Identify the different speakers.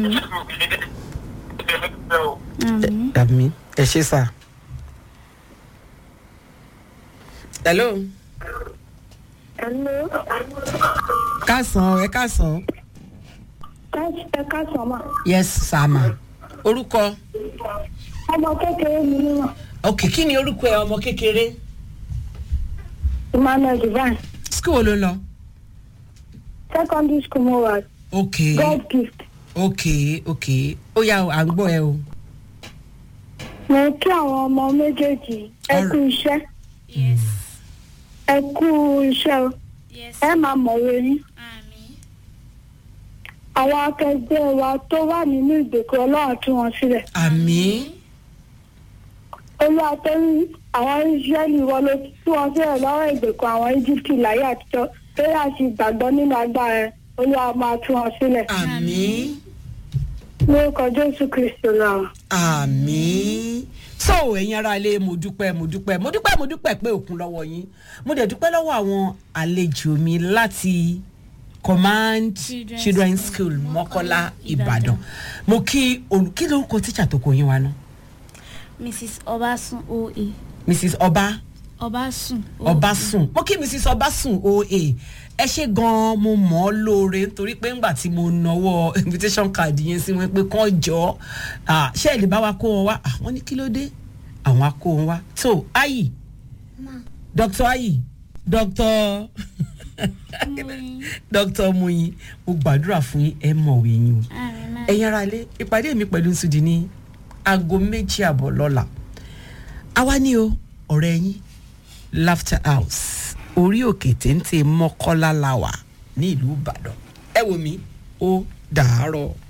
Speaker 1: àmín àmín.
Speaker 2: àmì ẹ ṣe sà. hello.
Speaker 3: Hello.
Speaker 2: kásán ẹ kásán.
Speaker 3: ẹ káàsán mà.
Speaker 2: yes sàmà. orúkọ.
Speaker 3: ọmọ kékeré mi níwọ̀n.
Speaker 2: ok kí ni orúkọ ẹ ọmọ kékeré.
Speaker 3: emmanuel divine.
Speaker 2: school wo ló ń lọ.
Speaker 3: secondary school mo wà.
Speaker 2: ok
Speaker 3: god gift.
Speaker 2: ok ok ó yà à ń gbọ́ ẹ o.
Speaker 3: mo kí àwọn ọmọ méjèèjì ẹ kú iṣẹ́
Speaker 1: yes
Speaker 3: ẹ kú iṣẹ́ o
Speaker 1: yes
Speaker 3: ẹ máa mọ̀wé yín.
Speaker 1: àmín
Speaker 3: àwọn akẹgbẹ́ wa tó wà nínú ìgbèkùn ọlọ́run tú wọn sílẹ̀.
Speaker 2: àmì
Speaker 3: olúwa tó ń àwọn israẹli wọn ló tú wọn sílẹ̀ lọ́wọ́ ìgbèkùn àwọn íjíbítì láyé àtijọ́ tó yà sí gbàgbọ́ nínú agbára ẹ olúwa máa tú wọn sílẹ̀.
Speaker 2: àmì
Speaker 3: lórúkọ jésù kristu náà.
Speaker 2: àmì so ẹ̀yin ará ilé mo dúpẹ́ mo dúpẹ́ mo dúpẹ́ mo dúpẹ́ pé òkun lọ́wọ́ yín mo dẹ̀ dúpẹ́ lọ́wọ́ àwọn àlejò mi láti command
Speaker 1: Children's
Speaker 2: children's
Speaker 1: School,
Speaker 2: school mọ́kọ́lá
Speaker 1: Mọ́kọ́lá,
Speaker 2: ìbàdàn
Speaker 1: Ìbàdàn.
Speaker 2: mo kí olù kí lórúkọ tíṣà tó kọ yín wa náà
Speaker 1: mrs ọbaṣun oa
Speaker 2: mrs ọba
Speaker 1: ọbaṣun oa
Speaker 2: ọbaṣun mo kí mrs ọbaṣun oa ẹ ṣe gan-an mo mọ̀ ọ́ lóore nítorí pé ńgbà tí mo nawọ́ invitation card yẹn sí wọn pé kàn jọ ah, ṣé ẹ lè bá wa kó wọn wá àwọn ní kí ló dé àwọn á kó wọn wá tó ayi dr ayi dr dr muyin mo gbàdúrà fún yín ẹ mọ̀wé yín o
Speaker 1: àmín máa
Speaker 2: ẹ̀yin ara ilé ìpàdé mi pẹ̀lú nsúdi ní aago méjì àbọ̀ lọ́la àwa ní o ọ̀rẹ́ yín laughter house orí òkè téńté mọ́kọ́lá la wà ní ìlú ìbàdàn ẹ wò mí ó dàárọ̀.